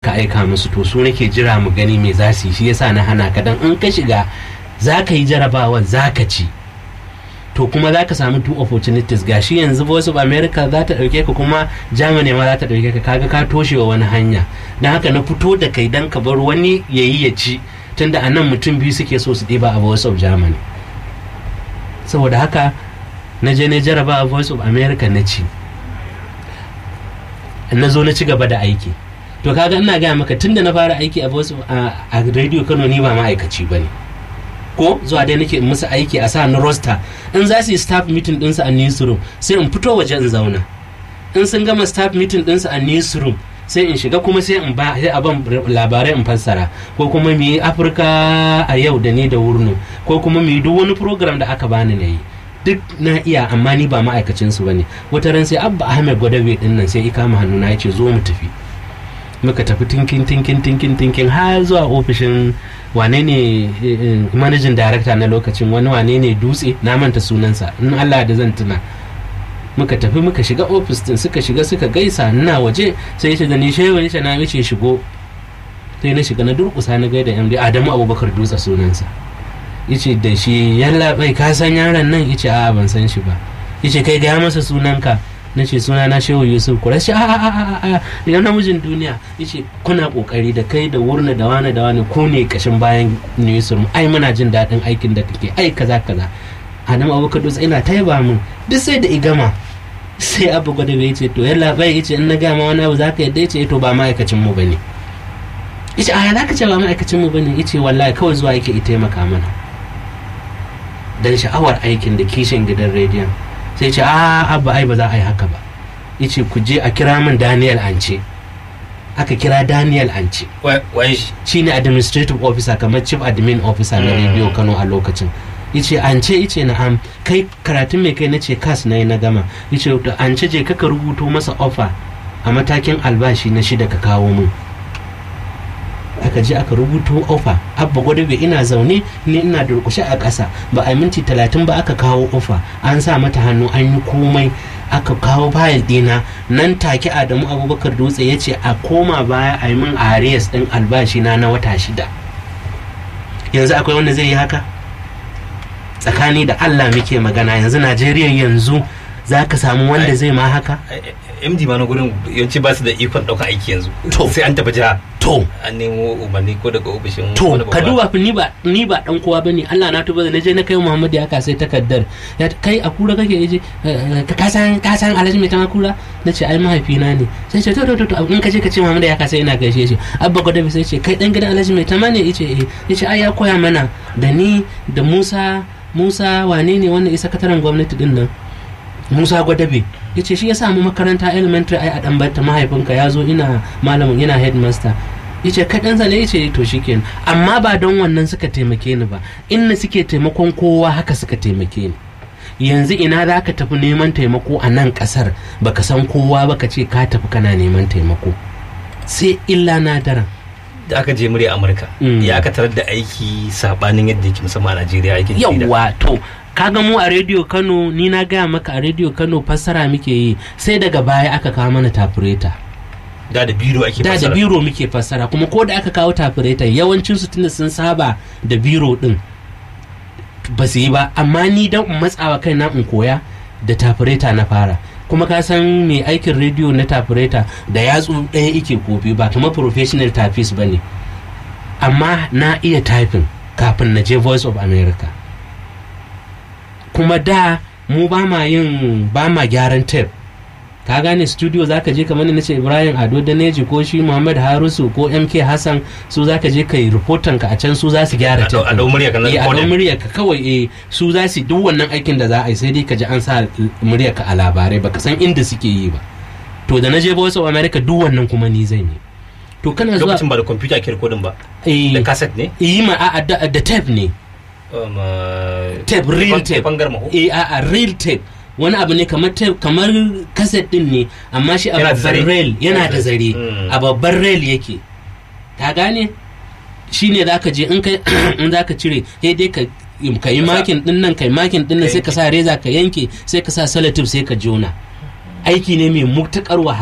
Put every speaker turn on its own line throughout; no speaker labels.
ka aika musu to su nake jira mu gani me za su yi shi yasa na hana ka dan in ka shiga za ka yi jarabawan za ka ci to kuma za ka samu two opportunities gashi yanzu voice of america za ta ɗauke ka kuma germany ma za ta ɗauke ka kaga ka toshe wa wani hanya don haka na fito da kai dan ka bar wani ya yi ya ci tunda a nan mutum biyu suke so su ɗiba a voice of germany saboda haka na je na jaraba a voice of america na ci na zo na ci gaba da aiki to kaga ina gaya maka tunda na fara aiki a voice of a radio kano ni ba ma'aikaci ba ne ko zuwa dai nake musu aiki a sa na roster in za su yi staff meeting ɗinsu a newsroom sai in fito waje in zauna in sun gama staff meeting ɗinsu a newsroom sai in shiga kuma sai in ba sai a ban labarai in fassara ko kuma mu yi afirka a yau da ni da wurno ko kuma mu yi duk wani program da aka bani na yi duk na iya amma ni ba ma'aikacin su bane wata ran sai abba ahmed gwadabe din nan sai ikama hannu na yace zo mu tafi muka tafi tinkin tinkin tinkin tinkin har zuwa ofishin wane ne managing director na lokacin wani wane ne dutse na manta sunansa in Allah da zan tuna muka tafi muka shiga ofis din suka shiga suka gaisa ina waje sai yace da ni shehu yace na yace shigo sai na shiga na durkusa na gaida MD Adamu Abubakar Dutse sunansa yace da shi yalla bai ka san yaron nan yace a ban san shi ba yace kai ga masa sunanka na ce suna na shehu yusuf kura shi a a a a idan namijin duniya yace kuna kokari da kai da wurna da wani da wani ku ne kashin bayan newsroom ai muna jin daɗin aikin da kake ai kaza kaza Adamu Abubakar Dutse ina taiba min duk sai da igama sai abu gwada bai ce to yalla bai yace in na gama wani abu zaka yadda yace to ba ma'aikacin mu bane yace a halaka ce ba ma'aikacin mu bane yace wallahi kawai zuwa yake ita taimaka mana dan sha'awar aikin da kishin gidan rediyon sai ce a abba ai ba za a yi haka ba yace ku je a kira min Daniel Ance aka kira Daniel Ance
wai
shine administrative officer kamar chief admin officer na radio Kano a lokacin yace an ce yace na'am kai karatun mai kai na ce kas na yi na gama yace to an ce je kaka rubuto masa offer a matakin albashi na shida ka kawo min aka je aka rubuto offer abba gwadabe ina zaune ni ina durkushe a ƙasa ba a minti talatin ba aka kawo offer an sa mata hannu an yi komai aka kawo fayil dina nan take adamu abubakar dutse ya ce a koma baya a yi min arias din albashi na na wata shida yanzu akwai wanda zai yi haka tsakani da Allah muke magana yanzu Najeriya yanzu za ka samu wanda zai ma haka?
MD ma na gurin yawanci ba su da ikon ɗaukar aiki yanzu
To.
sai an tafi jiha
To,
an nemo umarni ko daga ofishin
to,
wani
ka
babba.
duba fa ni ba ni ba dan kowa bane Allah na tuba da naje na kai Muhammad ya sai takaddar ya kai a kura kake yaje eh, ka san ka san Alhaji mai tama kura nace ai mahaifina ne sai ce to to to to, in ka je ka ce Muhammad ya sai ina gaishe shi abba gwada sai ce kai dan gidan Alhaji mai tama ne yace eh yace ai ya koya mana da ni da Musa Musa wane ne wannan isa sakataren gwamnati din nan Musa Gwadabe ya ce shi ya samu makaranta elementary ai a ɗanbarta mahaifinka ya zo ina malamin yana headmaster ya ce kaɗansa ne ya ce to shikenan amma ba don wannan suka taimake ni ba inda suke taimakon kowa haka suka taimake ni yanzu ina za ka tafi neman taimako a nan ƙasar baka san kowa ba ka ce ka tafi kana neman taimako sai illa na daren
da aka je murya Amurka
Mm.
ya aka tarar da aiki sabanin yadda yake musamman a Najeriya aikin jarida.
yawwa to kaga mu a rediyo kano ni na gaya maka a rediyo kano fassara muke yi sai daga baya aka kawo mana tafureta
da da biro ake
da da
fassara.
biro muke fassara kuma ko da aka kawo tafureta yawancin su tunda sun saba da biro din ba su yi ba amma ni dan in matsawa kai na in koya da tafureta na fara kuma ka san mai aikin rediyo na tafureta da yatsu ɗaya ike kofi ba kuma professional typist ba ne amma na iya typing kafin na je voice of america kuma da mu ba ma yin ba ma gyaran tape ka gane studio zaka je kamar na ce ibrahim ado daneji ko shi muhammad harusu ko mk hassan su zaka je kai reportan ka a can su za su gyara
A dau- a dau murya ka na
eh a dau
recording.
murya ka kawai eh su za su duk wannan aikin da za a yi sai dai ka ji an sa murya ka a labarai baka san inda suke yi ba to da na je voice of america duk wannan kuma ni zan yi to kana zuwa
lokacin ba da kwamfuta ake rikodin ba
eh
da kaset ne
yi ma a da da tape ne
Um, uh,
tape real tape
bangar maho
eh a a real tape wani abu ne kamar tape kamar kaset din ne amma shi a
Yana da
babban
zare.
rail yana da zare
Mm.
a babban rail yake ka gane shi ne za ka je in kai in za ka cire sai dai ka ka yi
Ka sa-
makin din nan kai makin din nan
Ka
sai ka sa reza ka yanke sai ka sa salatif sai ka jona aiki ne mai mutukar wahala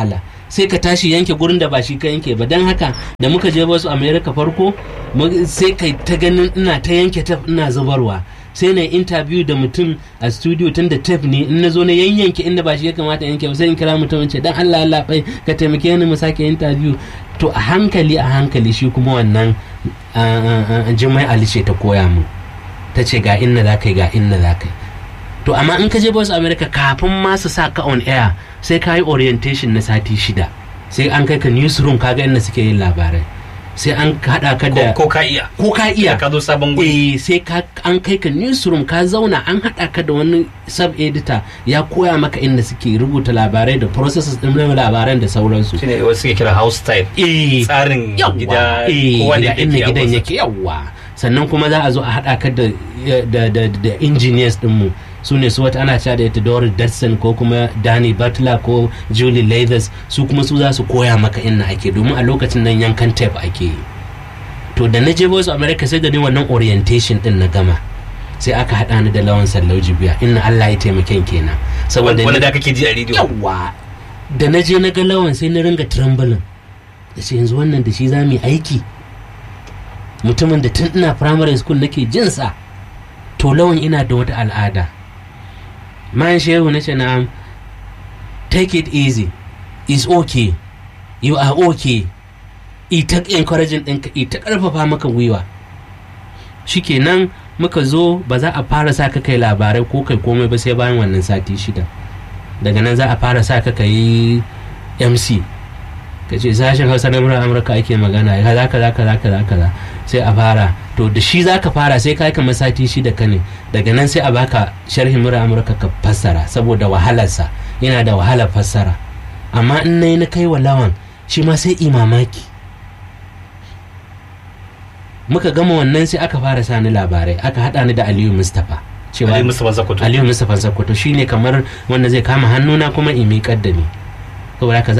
sai ka tashi yanke gurin da ba shi ka yanke ba don haka da muka je wasu america farko mu- sai kai ta ganin ina ta yanke taf ina zubarwa sai na interview da mutum a studio tun da tef ne in na zo na yanyanke inda ba shi ya kamata yanke ba sai in kira mutum in ce dan Allah Allah bai ka taimake ni mu sake interview to a hankali a hankali shi kuma wannan ah, ah, ah, jimai Ali ce ta koya mu ta ce ga inna za ka yi ga inna za ka yi to amma in ka je Voice America kafin ma su sa ka on air sai ka yi orientation na sati shida sai an kai ka newsroom kaga inda suke yin labarai sai an haɗa ka da
ko ko ka iya
ko ka iya
ka zo sabon guri
eh sai ka an kai ka newsroom ka zauna an haɗa ka da wani sub editor ya koya maka inda suke rubuta labarai da processes ɗin labaran da sauransu
shine wasu suke kira house style
eh
tsarin
yawwa
gida
eh,
kowa
ga
da
inda
yake
gidan yake yawwa sannan kuma za a zo a haɗa ka da da da, da engineers ɗinmu su ne su wata ana cewa da ita Doris Dodson ko kuma Danny Butler ko Julie Leathers su kuma su za su koya maka inna ake domin a lokacin nan yankan tape ake yi to da na je Voice of America sai da ni wannan orientation din na gama sai aka haɗa ni da lawan sallau jibiya inna Allah ya taimaken kenan saboda
wanda
ni-
da kake ji a rediyo
yawa da na je na ga lawan sai na ringa trembling da ce yanzu wannan da shi za mu yi aiki mutumin da tun ina primary school nake jinsa to lawan ina da wata al'ada man shehu na ce na take it easy is okay you are okay ita encouraging ɗinka ita ƙarfafa maka gwiwa shikenan muka zo ba za a fara sa ka kai labarai ko kai komai ba sai bayan wannan sati shida daga nan za a fara sa ka yi mc ka ce sashen hausa na murar amurka ake magana kaza kaza kaza kaza kaza sai a fara to da shi za ka fara sai ka yi kamar sati shida ka ne daga nan sai a baka sharhin murar amurka ka fassara saboda wahalarsa yana da wahalar fassara amma in na yi na kai wa lawan shi ma sai imamaki muka gama wannan sai aka fara sani labarai aka haɗa ni da aliyu mustapha cewa
Ali Mustapha Zakoto
aliyu mustapha sakkwato shine kamar wanda zai kama hannuna kuma in miƙar da ni saboda haka